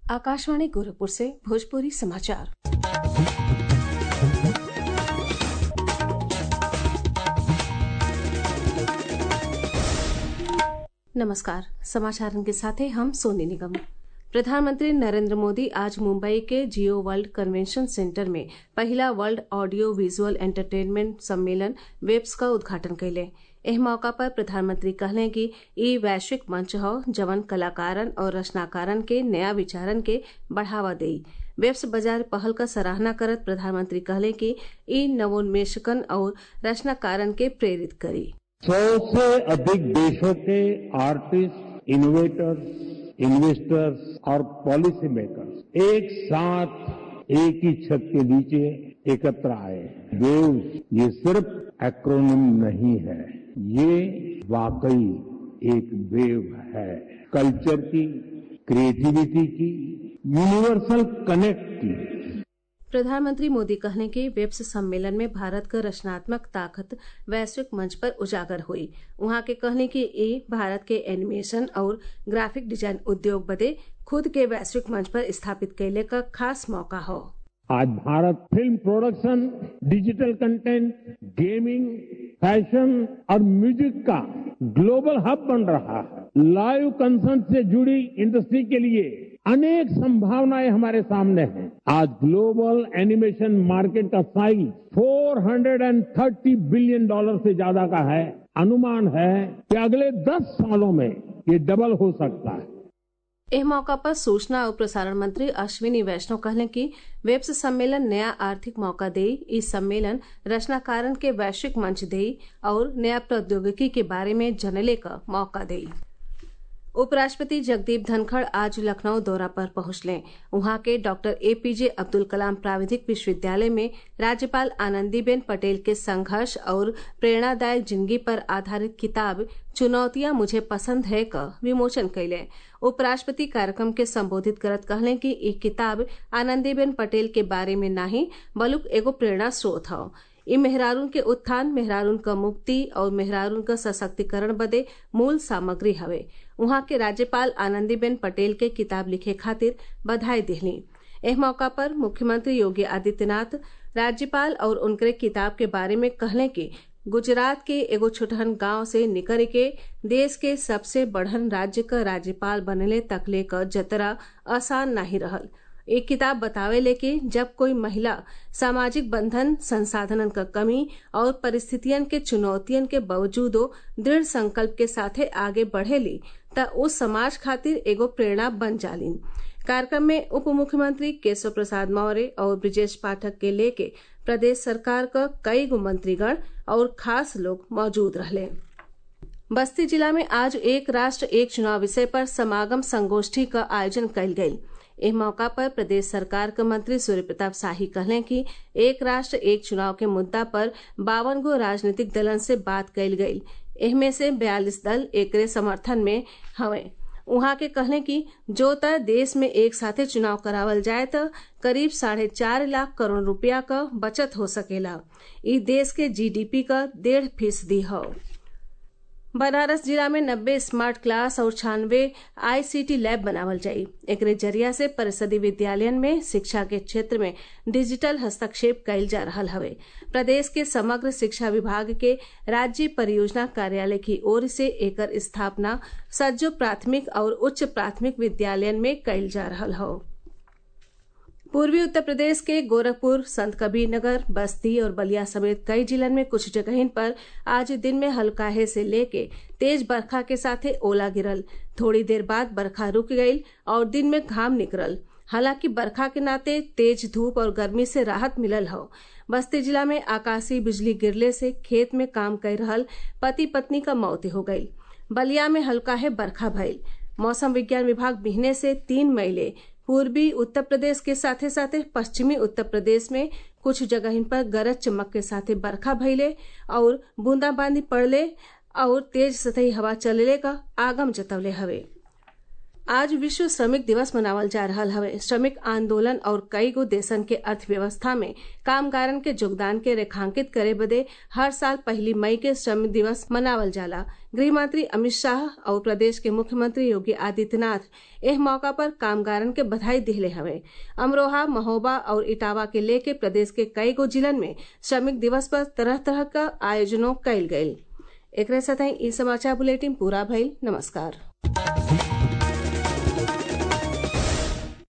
आकाशवाणी गोरखपुर से भोजपुरी समाचार नमस्कार समाचारों के साथ हैं हम सोनी निगम प्रधानमंत्री नरेंद्र मोदी आज मुंबई के जियो वर्ल्ड कन्वेंशन सेंटर में पहिला वर्ल्ड ऑडियो विजुअल एंटरटेनमेंट सम्मेलन वेब्स का उद्घाटन कैले एह मौका पर प्रधानमंत्री कहले कि ई वैश्विक मंच हौ जवन कलाकारन और रचनाकारन के नया विचारन के बढ़ावा देई वेब्स बाजार पहल का सराहना करत प्रधानमंत्री कहले कि ई नवोन्मेषकन और रचनाकारन के प्रेरित करी सौ से अधिक देशों के आर्टिस्ट इनोवेटर्स इन्वेस्टर्स और पॉलिसी मेकर्स एक साथ एक ही छत के नीचे एकत्र आए वेव्स ये सिर्फ एक्रोनिम नहीं है ये वाकई एक वेव है कल्चर की क्रिएटिविटी की यूनिवर्सल कनेक्ट की प्रधानमंत्री मोदी कहने के वेब्स सम्मेलन में भारत क रचनात्मक ताकत वैश्विक मंच पर उजागर हुई उहाँ के कहने की ए भारत के एनिमेशन और ग्राफिक डिजाइन उद्योग बदे खुद के वैश्विक मंच पर स्थापित कैले का खास मौका हो आज Bharat film production digital content gaming fashion और म्यूजिक का ग्लोबल हब बन रहा है लाइव कंसर्ट से जुड़ी इंडस्ट्री के लिए अनेक संभावनाएं हमारे सामने हैं आज ग्लोबल एनिमेशन मार्केट का साइज 430 बिलियन डॉलर से ज्यादा का है अनुमान है कि अगले 10 सालों में ये डबल हो सकता है एह मौका पर सूचना और प्रसारण मंत्री अश्विनी वैष्णव कहले कि वेब्स सम्मेलन नया आर्थिक मौका देई ई सम्मेलन रचनाकारन के वैश्विक मंच देई और नया प्रौद्योगिकी के बारे में जनले का मौका देई उपराष्ट्रपति जगदीप धनखड़ आज लखनऊ दौरा पर पहुंचले वहां के डॉक्टर एपीजे अब्दुल कलाम प्राविधिक विश्वविद्यालय में राज्यपाल आनंदीबेन पटेल के संघर्ष और प्रेरणादायक जिंदगी पर आधारित किताब चुनौतियां मुझे पसंद है का विमोचन कैले उपराष्ट्रपति कार्यक्रम के संबोधित करत कहले कि ई किताब आनंदीबेन पटेल के बारे में नाही बलुक एगो प्रेरणा स्रोत हौ इ मेहरारून के उत्थान मेहरारून क मुक्ति और मेहरारून क सशक्तिकरण बदे मूल सामग्री हवे उहाँ के राज्यपाल आनंदीबेन पटेल के किताब लिखे खातिर बधाई दिहली एह मौका पर मुख्यमंत्री योगी आदित्यनाथ राज्यपाल और उनके किताब के बारे में कहले कि गुजरात के एगो छोटहन गांव से निकर के देश के सबसे बढ़न राज्य क राज्यपाल बनले तकले क जतरा आसान नाही रहल एक किताब बतावेले कि जब कोई महिला सामाजिक बंधन संसाधनन क कमी और परिस्थितियन के चुनौतियन के बावजूदो दृढ़ संकल्प के साथे आगे बढ़ेली त उस समाज खातिर एगो प्रेरणा बन जालिन कार्यक्रम में उप मुख्यमंत्री केशव प्रसाद मौर्य और ब्रिजेश पाठक के लेके प्रदेश सरकार क कई गो मंत्रीगण और खास लोग मौजूद रहले बस्ती जिला में आज एक राष्ट्र एक चुनाव विषय पर समागम संगोष्ठी का आयोजन कयल गयी एह मौका पर प्रदेश सरकार के मंत्री सूर्य प्रताप शाही कहले कि एक राष्ट्र एक चुनाव के मुद्दा पर बावन गो राजनीतिक दलन से बात कयल गयी एहमे से बयालीस दल एकरे समर्थन में हवे उहाँ के कहले कि जो त देश में एक साथे चुनाव करावल जाए त करीब साढ़े चार लाख करोड़ रुपया क बचत हो सकेला ई देश के जीडीपी क डेढ़ फीसदी हौ बनारस जिला में नब्बे स्मार्ट क्लास और छानवे आईसीटी लैब बनावल जाई एकरे जरिया से परिषदी विद्यालयन में शिक्षा के क्षेत्र में डिजिटल हस्तक्षेप कइल जा रहल हवे प्रदेश के समग्र शिक्षा विभाग के राज्य परियोजना कार्यालय की ओर से एकर स्थापना सज्जो प्राथमिक और उच्च प्राथमिक विद्यालयन में कइल जा रहल हौ पूर्वी उत्तर प्रदेश के गोरखपुर संत कबीर नगर बस्ती और बलिया समेत कई जिलन में कुछ जगहिन पर आज दिन में हल्काहे से लेके तेज बरखा के साथे ओला गिरल थोड़ी देर बाद बरखा रुक गई और दिन में घाम निकलल हालांकि बरखा के नाते तेज धूप और गर्मी से राहत मिलल हो बस्ती जिला में आकाशीय बिजली गिरले से खेत में काम कर रहल पति पत्नी का मौत हो गई बलिया में हल्काहे बरखा भइल मौसम विज्ञान विभाग बिहने से तीन मईले पूर्वी उत्तर प्रदेश के साथे साथे पश्चिमी उत्तर प्रदेश में कुछ जगहिन पर गरज चमक के साथे बरखा भइले और बूंदाबांदी पड़ले और तेज सतही हवा चलले का आगम जतवले हवे आज विश्व श्रमिक दिवस मनावल जा रहल हवे श्रमिक आंदोलन और कई गो देशन के अर्थव्यवस्था में कामगारन के योगदान के रेखांकित करे बदे हर साल पहली मई के श्रम दिवस मनावल जाला गृह मंत्री अमित शाह और प्रदेश के मुख्यमंत्री योगी आदित्यनाथ एह मौका पर कामगारन के बधाई दिले हवे अमरोहा महोबा और इटावा के लेके प्रदेश के कई गो जिलन में श्रमिक दिवस पर तरह तरह का आयोजनों कइल गयल एक साथ ई समाचार बुलेटिन पूरा भइल नमस्कार